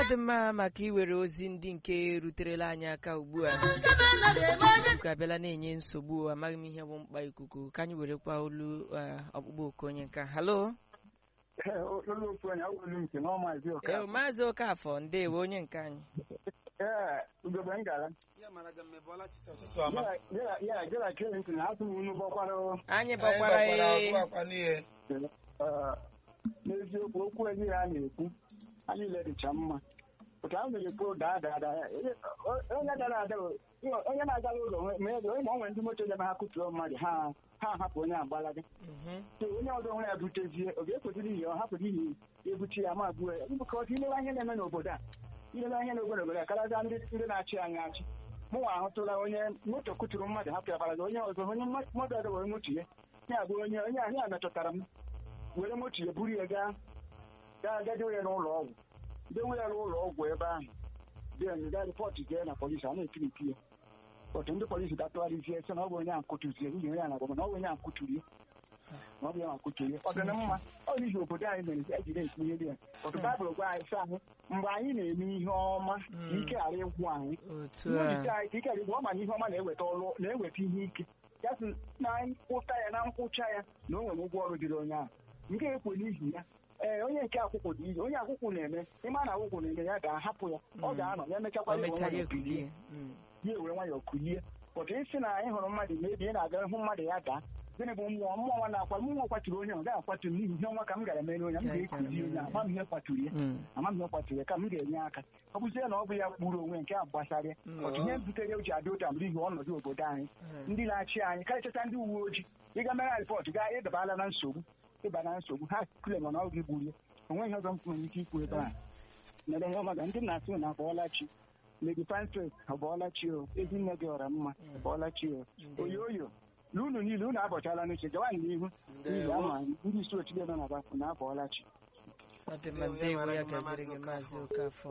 ọ dị mma maka iwere ozi ndị nke ruterela anyị aka ugbu a ikuku abịala na-enye nsogbu amaghị m ihe bụ mkpa ikuku ka anyị werekwa olu eh, ọkpụkpọ oku onye nka halo olu ofu onye awụrụ nke nwa maazị ee Okafor. maazị okafọ ndewo onye nke anyị Ee, ugegbe m gara ya mara gị mma ebe ọla chisa ụtụtụ ọma Ya- ya ya gera Clinton asụ m unu bọkwara anyị Anyị gbakwara gbakwara ee agụ akwa n'ihe eh, n'eziokwu okwu ezi ha na-ekwu ha niile dịcha mma otu ahụ mere kwuo daa daa daa O- onye dara ada o- onye na-agara ụlọ nwe- ma ego ma ọ nwere ndị moto debe ha kụtuo mmadụ ha ha hapụ onye agbalaga Mhm. so onye ọzọ nwere ya butezie ọ ga-ekwesịrị ihe ọ hapụrụ ihe ebuchi ya ma gbuo ya ka ọ ilewe ihe na-eme n'obodo a ilewe ihe n'obodo obodo a karịa ndị ndị na-achị anyị achị mụnwa ahụtụla onye moto kụturu mmadụ hapụ ya baraga onye ọzọ onye mma- mmadụ ọzọ were moto ya ya bụ onye onye ahụ ya metụtara m were moto ya buru ya gaa gaa gaa dewe ya n'ụlọ ọgwụ dewe ya n'ụlọ ọgwụ ebe ahụ den gaa rịpọtụ jee na polisi a na-ekirikiri ya otu ndị polisi gatụgharịzie sị na ọ bụ onye ahụ kụtụzie n'ihi onye a na-agwa na ọ bụ onye ahụ kụturu ya na ọ bụ ya ma kụturu ya ọ dị na mma ọ n'ihi obodo anyị mere ejiri ekwu ihe dị ya otu baịbụl gwa anyị sị anyị mgbe anyị na-eme ihe ọma ka ike ghara ịgwụ anyị otu Mmụọ a anyị ka ike ghara ịgwụ ọ ma na ihe ọma na-eweta ọrụ na-eweta ihe ike ya sị na nkwụta ya na nkwụcha ya na o nwere ụgwọ ọrụ dịrị onye ahụ nke ekwe n'ihi ya ee onye nke akwụkwọ dị ihe onye akwụkwọ na-eme ịma na akwụkwọ na-eme ya ga-ahapụ ya ọ ga-anọ ya mechakwa o ya mechara onwe ya bilie ekulie Mm. ya ewere nwayọọ kulie pụta isi na anyị hụrụ mmadụ ma ebi ị na-aga hụ mmadụ ya daa gịnị bụ mmụọ mmụọ nwa na-akwa mmụọ kwaturu onye ọ gaghị akwatu m n'ihi ihe ọnwa ka m gara mere onye m ga-ekuzi onye a, ama m ihe kwaturu ya Mm. ama m ihe kwaturu ya ka m ga-enye aka ọ bụzie na ọ bụ ya kpuru onwe nke a gbasara ya Mm. otu ihe butere o ji adị ụta n'ihi ọnọdụ obodo anyị Mm. ndị na-achị anyị karịchata ndị uwe ojii ịga mere rịpọtụ gaa ịdabala na nsogbu ịba na nsogbu ha kule mana ọ gị gburu ya onweghị ọzọ m nwere ike ikwu ebe a mere ihe ọma ga ndị na-asị na abọọla chi Lady Frances abọọla chi o ezinne gị ọra mma abọọla chi o Ndewo. oyo oyo na unu niile unu abọchala n'uche gawa n'ihu n'ihi Ndewo. ama anyị, ndị isi otu nọ na bakụ na abọọla chi ọ dị mma Ndewo, ya ndewo mara ya gị mma, gaziri gị Maazị maazị okafọ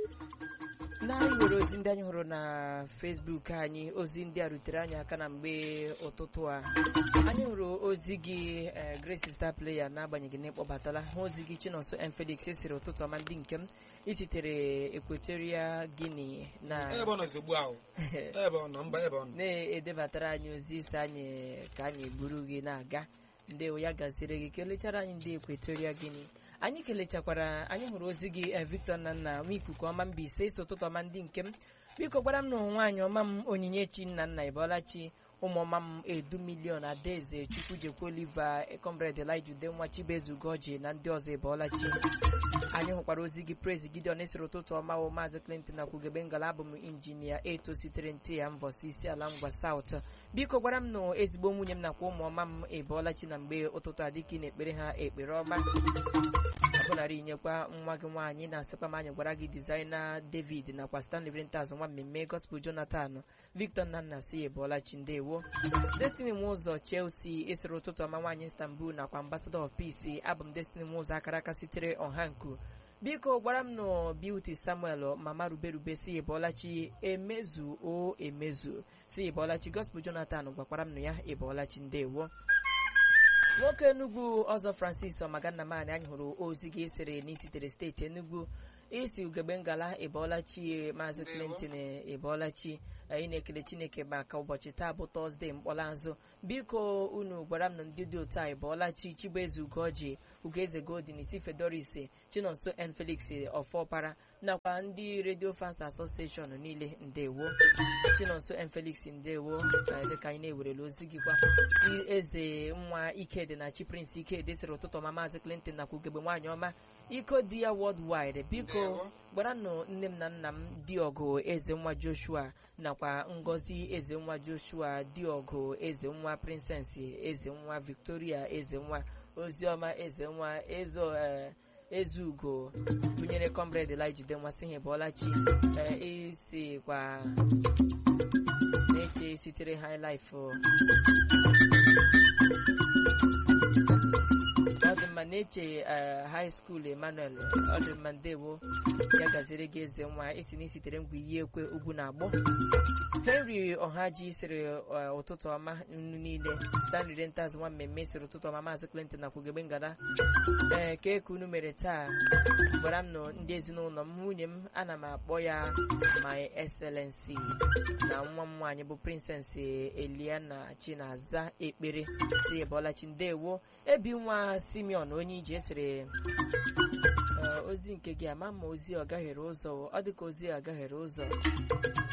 na anyị nwere ozi ndị anyị hụrụ na fesbuk anyị ozi ndị a rutere anyị aka na mgbe ụtụtụ a anyị hụrụ ozi gị eh, grace star player n'agbanyeghị na ịkpọbatala hụ ozi gị chinonso m felix esiri ụtụtụ ọma ndị nke m isitere equatoria guinea na ebe ọ nọ ozugbo ahụ ebe ọ nọ mba ebe ọ nọ na-edebatara anyị ozi isi anyị ka anyị buru gị na-aga ndewo ya gaziri gị kelechara anyị ndị ekwetoria gịnị anyị kelechakwara anyị hụrụ ozi gị eh, victor nnanna nwa ikuku ọma mba ise isi ụtụtụ ọma ndị nke m biko gwara m na nwaanyị ọma m onyinyechi nna nna ịbọlachi ụmụọma m edu milion adaeze chukwujekwu oliva comrade elijah udenwa chibezugoji na ndị ọzọ ịbọlachi anyị hụkwara ozi gị praise gideon esiri ụtụtụ ọma wo maazị clinton na kwugebe ngala abụ m injinia eto sitere nte ya mbọsi isi ala ngwa saut biko gwara m na ezigbo nwunye m nakwa ụmụọma m ịbọọlachi na mgbe ụtụtụ adịka ị na-ekpere ha ekpere ọma ọbụnarị inyekwa nwa gị nwaanyị na-asịkwa m anyị gwara gị dizaina david nakwa stanley vrentaz nwa mmemme gospel jonathan victor nnanna si ebọọlachi ndewo destiny m ụzọ chelsea esiri ụtụtụ ọma nwaanyị istanbul nakwa ambassador of peace abụ m destiny m ụzọ akara aka sitere ọhanku biko gwara m na beauty samuel mama ruberube si ebọọlachi emezu o emezu si ebọọlachi gospel jonathan gwakwara m na ya ebọọlachi ndewo nwoke enugwu ọzọ francis ọmagannamani anyị hụrụ ozi gị esere n'isitere steeti enugwu isi ugegbe ngala ịbọọlachi maazị clinton ịbọọlachi anyị na-ekele chineke maka ụbọchị taa bụ tọzdee mkpọrọazụ biko unu gwara m na ndị dị otu a ịbọọlachi chibueze ugoji ugoeze godin tifedoris chinonso n felix ọfọpara nakwa ndị redio fans association niile ndewo chinonso n felix ndewo eh, dịka anyị na-ewerele ozi gị kwa eze nwa ikedi na chi prince ikedi sịrị ụtụtụ ọma maazị clinton nakwa ugegbe nwaanyị ọma iko di ya worldwide biko Ndewo. gwara nụ nne m na nna m diọgụ eze nwa joshua nakwa ngozi eze nwa joshua diọgụ eze nwa princess eze nwa victoria eze nwa oziọma eze nwa ezo eh, ezugo gụnyere comrade elijah denwa sị ha bọọlachi isi kwa na-eche sitere high life o. ọ dị mma na-eche high school emmanuel ọ dị mma ndewo ya gaziri gị eze nwa isi na isitere ngwa iyi ekwe ugwu na agbọ henry ọhaji sịrị eh, ụtụtụ ọma nnu niile stanley rentas nwa mmemme sịrị ụtụtụ ọma maazị clinton na kwugebe ngada ee ka eke unu mere taa gwara m nụ ndị ezinụlọ m nwunye m ana m akpọ ya my excellency na nwa m nwaanyị bụ princess eliana chinaza ekpere si ebolachi ndewo ebi nwa simeon onye ije sịrị "Ee, ozi nke gị ama ma ozi ọ gaghere ụzọ ọ dị ka ozi a gaghere ụzọ